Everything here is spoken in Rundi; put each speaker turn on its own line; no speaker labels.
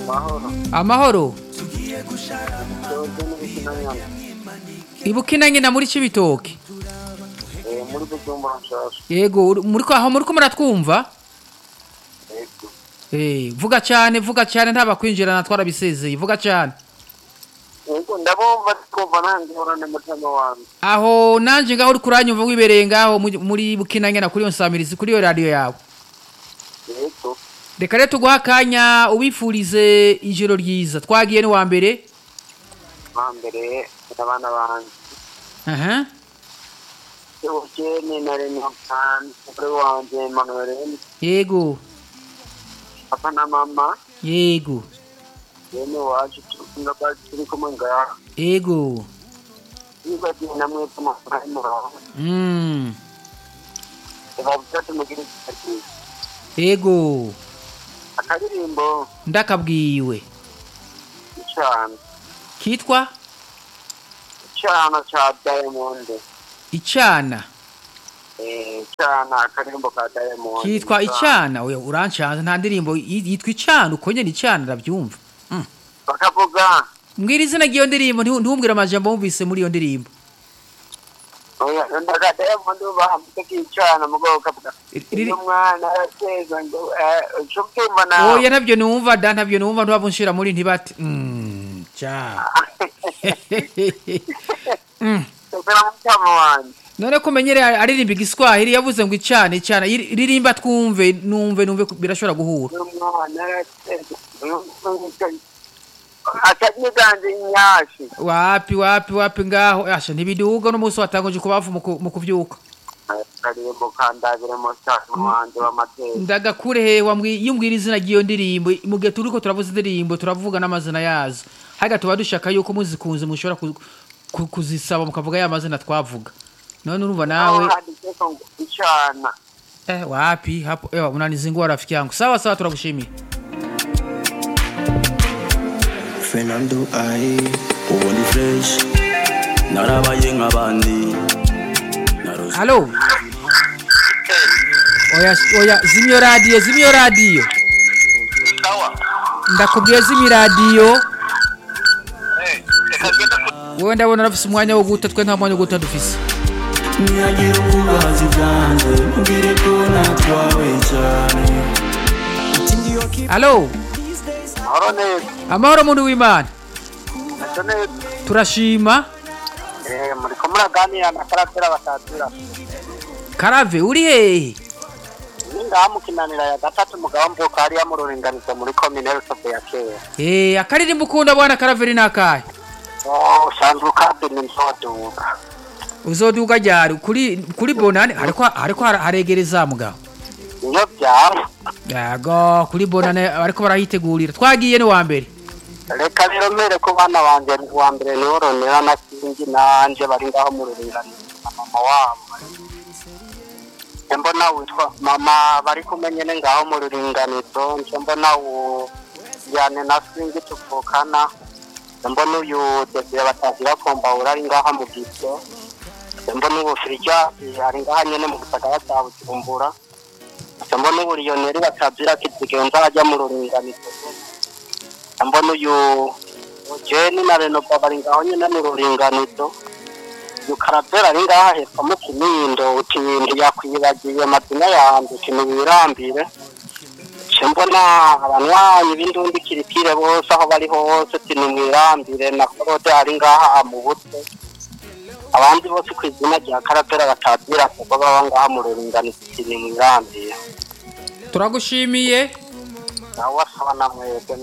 Mahoro.
amahoro
Dodo n'Ikinanyana.
ibukina nyina muri cibitoke
Eh, muri Bujumbura nshasha.
yego uri- muriko aho muriko muratwumva
Yego.
Eh, vuga cyane vuga cyane ntabakwinjirana twarabisezeye vuga cyane
Yego ndabumva twumva nangorane mutima wanjye.
aho nanje ngaho uri kuranyumva wibereye ngaho mu- muri bukina nyina kuri iyo nsamirizi kuri iyo radio yawe
Yego.
reka rero tuguha akanya ubifurize ijoro ryiza twagiye ni wa mbere
Hambere abana banjye.
aha
Eugene na Renatan, umugore wanjye Emmanuel,
yego
papa na mama,
yego
bene wacu turi turi kumwe ngaha.
yego
Nibagiwe namwe tumafaranga muraho.
mm.
Bavuga tumugire ikibazo.
yego
Akaririmbo
ndakabwiwe
cyane.
kitwa
Cyana cha Diamond.
icana
Eh, cyana akaririmbo ka Diamond.
kitwa icana oya urancanze nta ndirimbo yi- yitwa icana uko nyene icana ndabyumva
Bakavuga
mbwira izina ry'iyo ndirimbo ntiwu- ntiwumbwire amajambo wumvise muri iyo ndirimbo
oya ndaga Diamond bahamute kicana mugabo kavuga.
Riri-
Uyu mwana arateza ngo eh cyo kimba nawe.
oya ntabyo numva da ntabyo numva ntibabunshira muri ntibati mm, ca mm.
Tokera mutama wanjye.
none ko menyere aririmba igiswahili yavuze ngo icana icana iri- ririmba twumve numve numve ko birashobora guhura
Uyu mwana arateza. Uyu mwana atanyiganje inyashi.
wapi wapi wapi ngaho asha ntibiduga n'umunsi watanguje kubavu mu ku- mu kuvyuka
Akaririmbo kandabire mu cyane wanjye w'amateka.
ndagakure he wambwi- iyo umbwira izina ry'iyo ndirimbo mu gihe turiko turavuza indirimbo turavuga n'amazina yazo haga tuba dushaka yuko muzikunze mushobora ku- ku- kuzisaba mukavuga ya mazina twavuga none urumva nawe
handitseko ngo icana.
eh, wapi hapo ewa unanizingua rafiki yangu sawa sawa turagushimiye
Fernando ai ubundi fresh narabaye nk'abandi narose
halo oya oya zimyo radio zimyo radio
Sawa.
ndakubwiye zimyo radio
Eh, reka ngende ku
wowe ndabona urafise umwanya wo guta twe nta mwanya wo guta dufise
ntiyagira ububazi bwanjye mubwire ko natwawe cyane
halo
mahoro neza.
amahoro muntu w'imana
Ntacyo neza.
turashima
Eh, muriko muraganira na karatera batatira.
karave uri hehe
Ningaha mukinanira ya gatatu mugabo mvuka hariya mu ruringanizo muri komine Rutovu ya kera.
Eh, akaririmbo ukunda bwana karaveri nakahe
Oh, usanzwe ukabiri nzoduga.
uzoduga ryari kuri kuri bonane hariko hariko har- haregereza mugabo
Iyo byaba.
yego kuri bonane ariko barahitegurira twagiye ni wa mbere
Reka rero mbere ku bana banje wa mbere niho ronera na kingi nanje bari ngaho mu ruringanizo na mama wabo. Nje mbona witwa mama bari kumwe nyene ngaho mu ruringanizo nje mbona u yane na singi tuvukana nje mbona uyu desire batagira kombawura ari ngaha mu gito nje mbona ubu firija ari ngaha nyene mu gisagara cya bujumbura nje mbona ubu lioneri batazira kizigenza ajya mu ruringanizo nje mbona uyu jeni na renova bari ngaho nyene mu ruringanizo uyu karavera ari ngaha hepfo mu kinindo uti ntiyakwibagiye amazina yanjye uti ntiwirambire nce mbona abanywanyi b'indundi kirikire bose aho bari hose uti nimwirambire na korode ari ngaha mu butwe abandi bose ku izina rya karavera batazira kuko baba ngaha mu ruringanizo uti nimwirambire
turagushimiye
nawe asaba na mwebwe